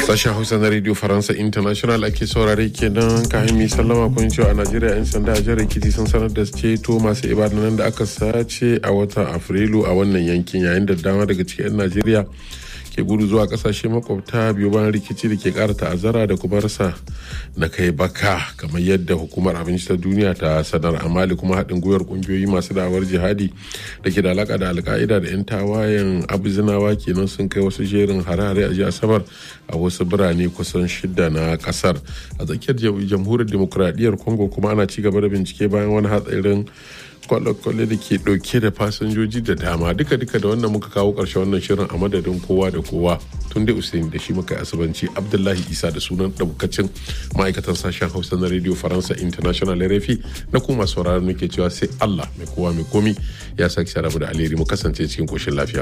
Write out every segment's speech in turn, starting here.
Sashen Hausa na Radio Faransa International ake saurare kenan kayan mai sallama kun cewa a Najeriya 'yan sanda a jihar Ekiti sun sanar da ceto masu ibadanan da aka sace a watan Afrilu a wannan yankin yayin da dama daga cikin 'yan Najeriya ke gudu zuwa kasashe makwabta biyu bayan rikici da ke kara ta'azzara da kuma rasa na kai baka kamar yadda hukumar abinci ta duniya ta sanar amali kuma haɗin gwiwar ƙungiyoyi masu da'awar jihadi da ke da alaka da alka'ida da 'yan tawayen abuzinawa kenan sun kai wasu jerin hare-hare a jiya asabar a wasu birane kusan shida na kasar a tsakiyar jamhuriyar demokuraɗiyyar congo kuma ana ci gaba da bincike bayan wani hatsarin kwale-kwale da ke dauke da fasinjoji da dama duka-duka da wannan muka kawo karshe wannan shirin a madadin kowa da kowa tun da usain da shi muka yi asibanci abdullahi isa da sunan daukacin ma'aikatan sashen hausa na radio faransa international rfi na kuma sauraron muke cewa sai allah mai kowa mai komi ya sake sharabu da alheri mu kasance cikin koshin lafiya.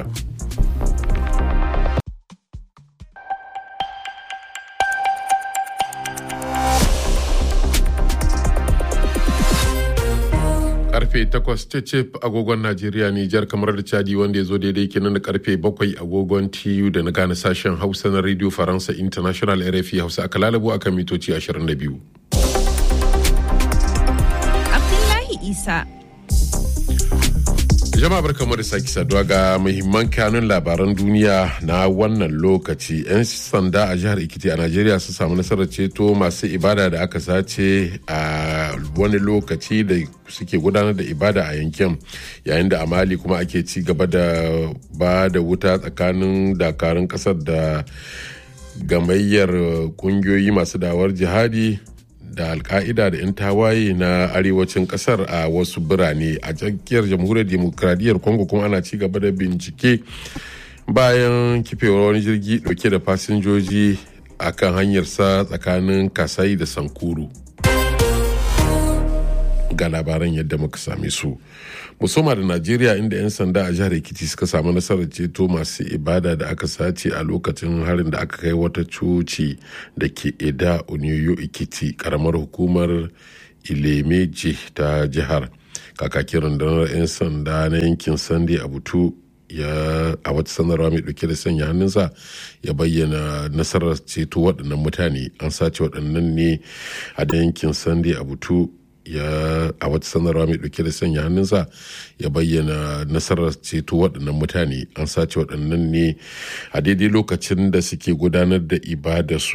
karfe 8 cecep agogon Najeriya Nijar kamar da Chadi wanda ya zo daidai kenan da karfe 7 agogon TU da na gane sashen Hausa na Radio Faransa International RFI Hausa aka lalabo akan mitoci 22. Abdullahi Isa jama'a barkamu da sake saduwa ga muhimman kanun labaran duniya na wannan lokaci 'yan sanda a jihar ikiti a najeriya su samu nasarar ceto masu ibada da aka sace a wani lokaci da suke gudanar da ibada a yankin yayin da amali kuma ake ci gaba da ba da wuta tsakanin dakarun kasar da gamayyar kungiyoyi masu dawar jihadi da alka'ida da 'yan tawaye na arewacin kasar a wasu birane a tsakiyar jamhuriyar demokradiyyar congo kuma ana ci gaba da bincike bayan kifewar wani jirgi dauke da fasinjoji a kan hanyarsa tsakanin kasai da sankuru ga labaran yadda muka same su musamman da najeriya inda 'yan sanda a jihar ekiti suka samu nasarar ceto masu ibada da aka sace a lokacin harin da aka kai wata coci da ke eda oniyo ekiti karamar hukumar ilemeji ta jihar kakakin rundunar 'yan sanda na yankin sande a butu ya a wata sanarwa mai dauke da sanya hannunsa ya bayyana nasarar ceto waɗannan mutane an sace waɗannan ne a yankin sande a butu ya a wata sanarwa mai dauke da sanya hannunsa ya bayyana nasarar ceto waɗannan mutane an sace waɗannan ne a daidai lokacin da suke gudanar da ibada su